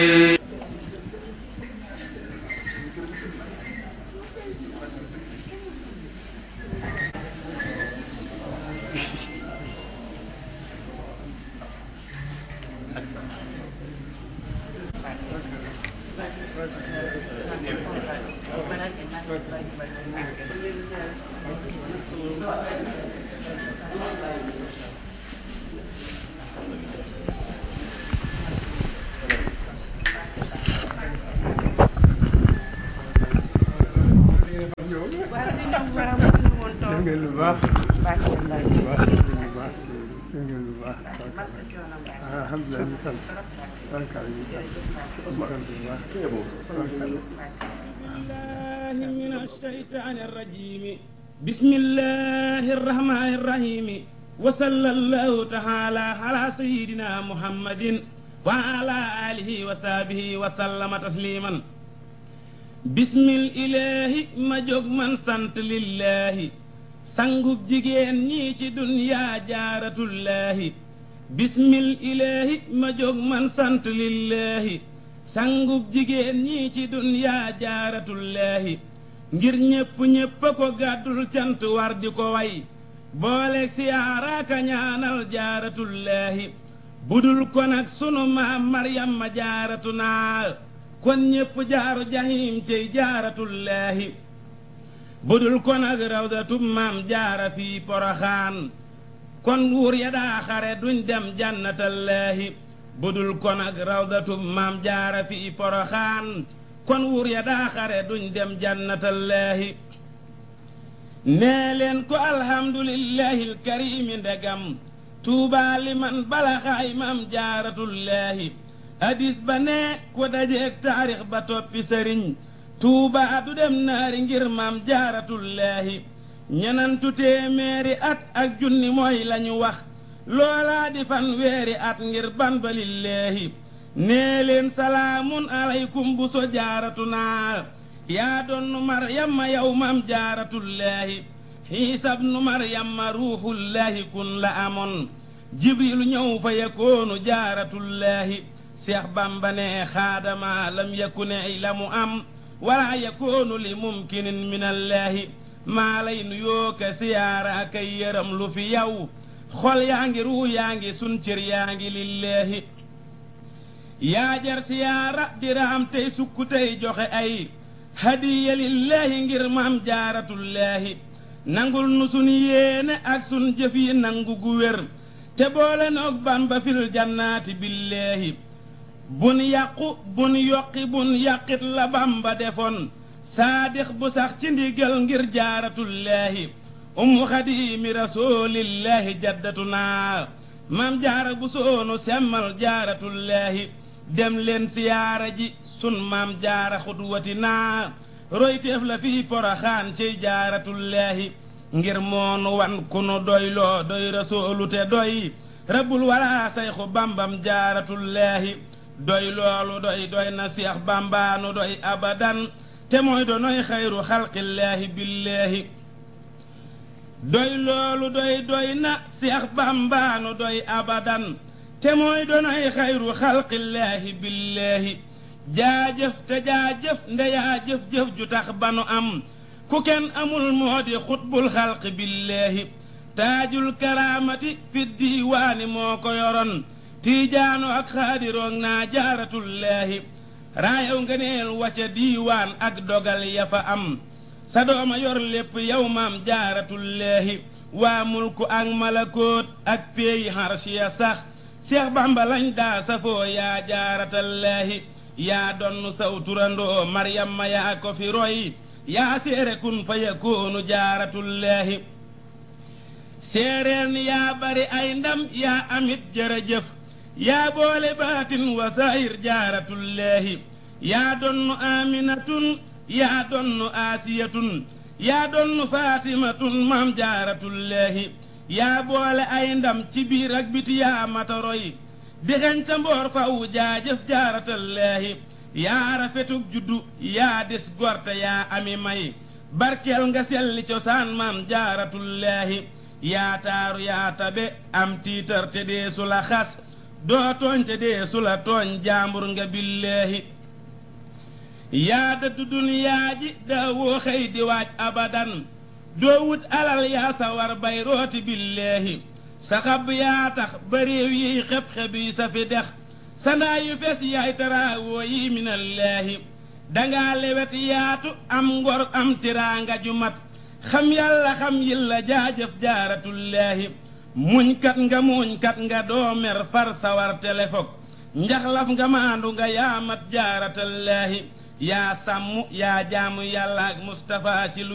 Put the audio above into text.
def ngeen lu baax lu baax lu baax def ngeen lu baax alhamdulilah ñu sant barkaal ñu sant ñu sant bu baax barkaal الله من الشيطان الرجيم بسم الله الرحمن الرحيم وصلى الله تعالى على سيدنا محمد وعلى آله وصحبه وسلم تسليما بسم الإله ما جوج من سنت لله sangub jigéen ñii ci duniyaa jaaratullaahi bismil ilaahi ma jóg man sant lillaahi sangub jigéen ñii ci duniyaa jaaratullaahi ngir ñépp ñépp a ko gàddul cant war di ko way booleeg siyaaraaka ñaanal jaaratullaahi budul ko nag sunu maam maryam ma jaaratu naa kon ñépp jaaru jahim cey jaaratullaahi budul ko nag rawdatu maam jaara fii poroxaan kon wuur ya daa xare duñ dem jannatallaahi budul ko nag rawdatu maam jaara fii poroxaan kon wuur ya daa xare duñ dem jannatallaahi nee leen ko alhamdulillahi alkarimi ndegam tuubaa li man balaxaay maam jaaratullaahi hadis ba ne ko dajeeg taarix ba toppi sëriñ tuuba du dem naari ngir maam jaaratullaahi ñenantu téeméeri at ak junni mooy lañu wax loolaa di fan weeri at ngir ban balillaahi nee leen salaamun aleykum bu so jaaratu naa yaa doonnu maryamma yow maam jaaratullaahi xiisab nu maryamma ruuxullaahi kun la amoon jibrilu ñëw fa yakoonu jaaratullaahi seex bamba ne xaadama lam yakune la mu am wala yakoonu li mumkinin min allaahi maa lay nuyoo ka siyaara akay yëram lu fi yow xol yaa ngi ruu yaa ngi sun cër yaa ngi lillaahi yaa jar siyaara diraam tey sukk tey joxe ay hadiya lillaahi ngir maam jaaratullaahi nangul nu sun yéene ak sun jëf yi nangu gu wér te boole noog bamba fil jannaati billaahi bun yàqu bun yokki bun yàqit la bamba defoon saadix bu sax ci ndigal ngir jaaratullaahi ummu xadiimi rasuulillaahi jaddatu naa maam jaara bu soonu semmal jaaratullaahi dem leen siyaara ji sun maam jaara xudwati naa royteef la fii poroxaan ciy jaaratullaahi ngir moonu wan ku nu doyloo doy rasuulu te doy rabbul walaa sayxu bambam jaaratullaahi doy loolu doy doy na seex bambaanu doy abadan te mooy donoy xayru xalqillaahi billaahi doy loolu doy doy na seex bambaanu doy abadan te mooy donoy xayru xalqillaahi billaahi jaajëf te jaajëf ndeyaa jëf-jëf ju tax ba nu am ku kenn amul moo di xutbul xalq billaahi taajul karaamati fi diiwaani moo ko yoroon tiijaano ak xaadiroog naa jaaratullaahi raayaw nga neel wacca diiwaan ak dogal ya fa am sa dooma yor lépp yow maam jaaratullaahi waa mulku ak malakoot ak péeyi xarsiya sax seex bamba lañ daa safoo yaa jaaratallaahi yaa donnu saw turandoo maryamma yaa ko fi roy yaa seere kun fa yakoonu jaaratullaahi séeréer ni yaa bari ay ndam yaa amit jërëjëf yaa boole baatin wa saayir jaaratullaahi yaa donnu aaminatun yaa donnu aasiyatun yaa donnu faatimatun maam jaaratullaahi yaa boole ay ndam ci biir ak biti yaa matoroy dixeñ sa mboor faw jaajëf jaaratallaahi yaa rafetug juddu yaa des gorte yaa ami may barkeel nga selli cosaan maam jaaratullaahi yaa taaru yaa tabe am tiitar te deesu la xas doo tooñ te dee su la tooñ jaambur nga billaahi yaa dëddu duniyaa ji daa woo xëy di waaj abadan doo wut alal yaa sa war bay rooti billaahi sa xab yaa tax ba réew yiy xeb-xeb yi sa fi dex sa ndaa yu fees yaay taraawoo yi minallaahi dangaa lewet yaatu am ngor am tiraanga ju mat xam yàlla xam yilla jaajëf jaaratullaahi muñkat nga muñkat nga doo mer far sawar telefog njaxlaf nga maandu nga yaa mat jaaratallaahi yaa sàmm yaa jaamu yàlla ak Mustapha ci lu